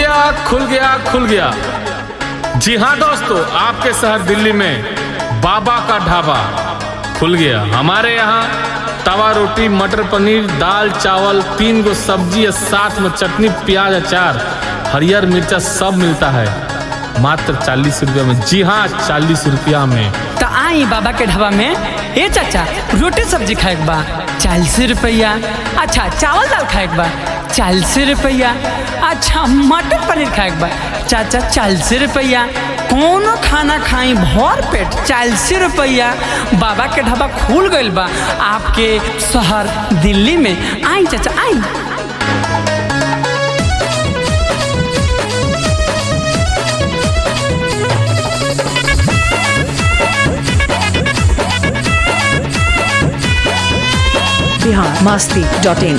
गया खुल गया खुल गया जी हाँ दोस्तों आपके शहर दिल्ली में बाबा का ढाबा खुल गया हमारे यहाँ तवा रोटी मटर पनीर दाल चावल तीन गो सब्जी और साथ में चटनी प्याज अचार हरियर मिर्चा सब मिलता है मात्र चालीस रुपया में जी हाँ चालीस रुपया में तो आई बाबा के ढाबा में ए चाचा रोटी सब्जी खाए के बा चालीस रुपया अच्छा चावल दाल खाए के बा चालीस रुपया अच्छा मटर पनीर खाए के बा चाचा चालीस रुपया कोनो खाना खाई भर पेट चालीस रुपया बाबा के ढाबा खुल गइल बा आपके शहर दिल्ली में आई चाचा आई बिहार मस्ती डॉट इन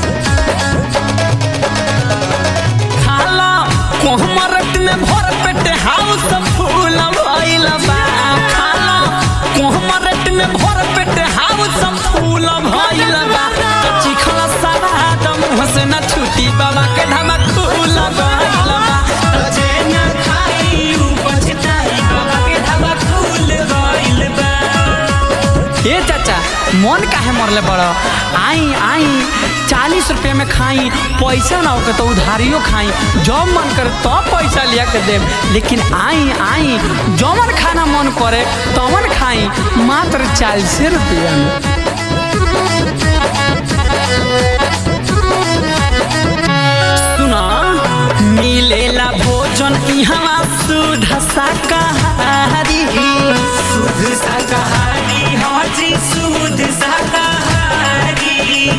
खाला कोहमरट में भर पेट हाउस फूल भइल बा खाला कोहमरट में भर पेट हाउस फूल भइल बा कच्ची खला सारा मुंह से न छूटी बाबा के ढाबा खुल गइल बा जे न खाई उ पछताई बाबा के ढाबा खुल गइल बा ए चाचा मन काहे मरले बड़ आई आई चालीस रुपये में खाई पैसा ना होकर तो उधारियो खाई जब मन करे तब पैसा लिया के देव लेकिन आई आई जमन खाना मन करे तमन खाई मात्र चालीस रुपया में सुना मिलेला भोजन इहवा सुध शाकाहारी सुध शाकाहारी हाजी सुध शाकाहारी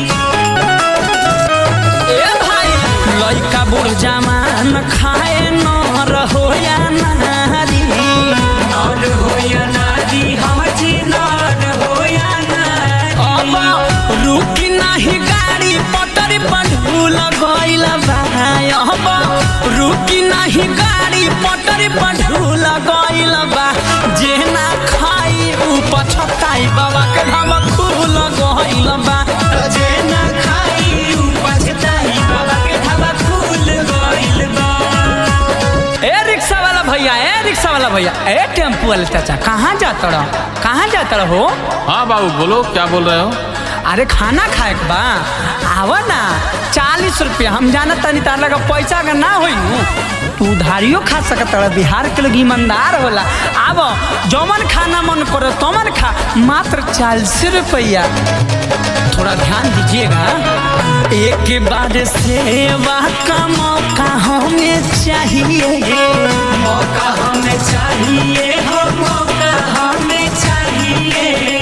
ए भाई लइका बुढ़ जमान खाए न रहो या नारी नर हो या नारी हाजी नर हो या नारी अब रुकी नाही गाड़ी पटरी पर ढूल गइल भाई अब रुकी नाही गाड़ी पटरी पर ढूल गइल बा जे ना खाई उ पछताई बाबा के ढाबा खुल गइल बा जे ना खाई उ पछताई बाबा के ढाबा खुल गइल बा ए रिक्शा वाला भैया ए रिक्शा वाला भैया ए टेम्पू वाले चाचा कहाँ जाता रहो कहाँ जाता रहो हाँ बाबू बोलो क्या बोल रहे हो अरे खाना खाए के बा आवा ना चालीस रुपया हम जानत तनी तार लगा पैसा अगर ना होई नु तू उधारियो खा सकत रह बिहार के लोग ईमानदार होला आब जमन खाना मन करे तमन खा मात्र चालीस रुपया थोड़ा ध्यान दीजिएगा एक बार सेवा का मौका हमें चाहिए मौका हमें चाहिए हो मौका हमें चाहिए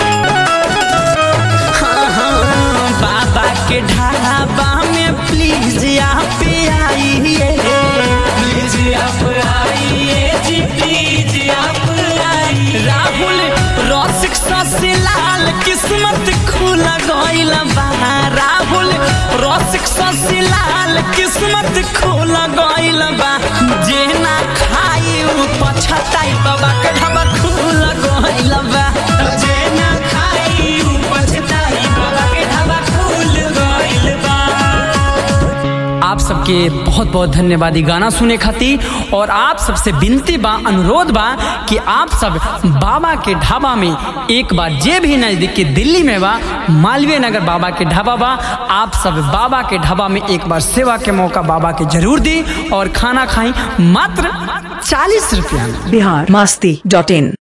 बाबा के ढाबा में प्लीज आप आइए प्लीज आप आइए जी प्लीज आप आइए राहुल रसिक ससी लाल किस्मत खुल गइल बा राहुल रसिक ससी लाल किस्मत खुल गइल बा जे ना खाई उ पछताई बाबा के ढाबा खुल गइल बा जे ना खाई उ पछताई बाबा के ढाबा खुल गइल बा आप सबके बहुत बहुत धन्यवाद ई गाना सुने खातिर और आप सबसे विनती बा अनुरोध बा कि आप सब बाबा के ढाबा में एक बार जे भी नजदीक के दिल्ली में बा मालवीय नगर बाबा के ढाबा बा आप सब बाबा के ढाबा में एक बार सेवा के मौका बाबा के जरूर दी और खाना खाई मात्र चालीस रुपया में बिहार मस्ती डॉट इन